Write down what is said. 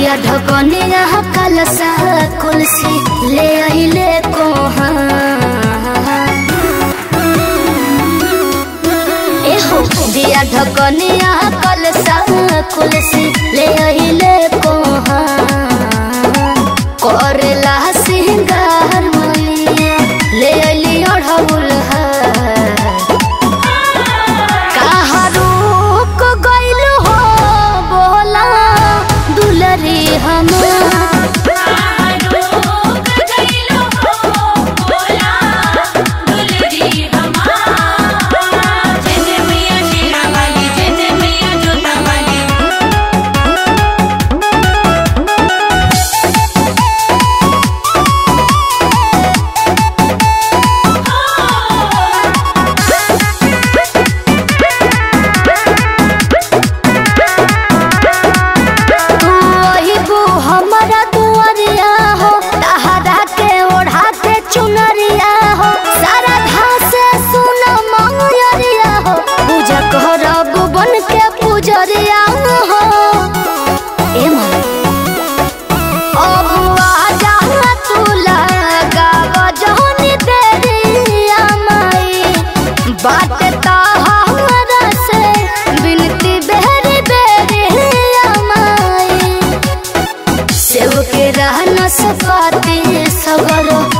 दिया ढकनिया कलसा कुलसी ले आइले कोहा एहो दिया ढकनिया कलसा कुलसी ले आइले कोहा करेला सिंगार मैया ले आइली अढ़ौल कहाँ रुक गइल हो बोला दुलरी हम तू अहिबू हमरा दुआरिया हो तहरा के ओढ़ा के चुनरिया हो सारा घास सुन मंगरिया हो पूजा करब बन के पूजरिया हो ए माँ अब आजा तू लगाव जहनी देरिया माई बात तहरा से बिनती बेरी बेरिया माई सेव के रहना सपाती सगरो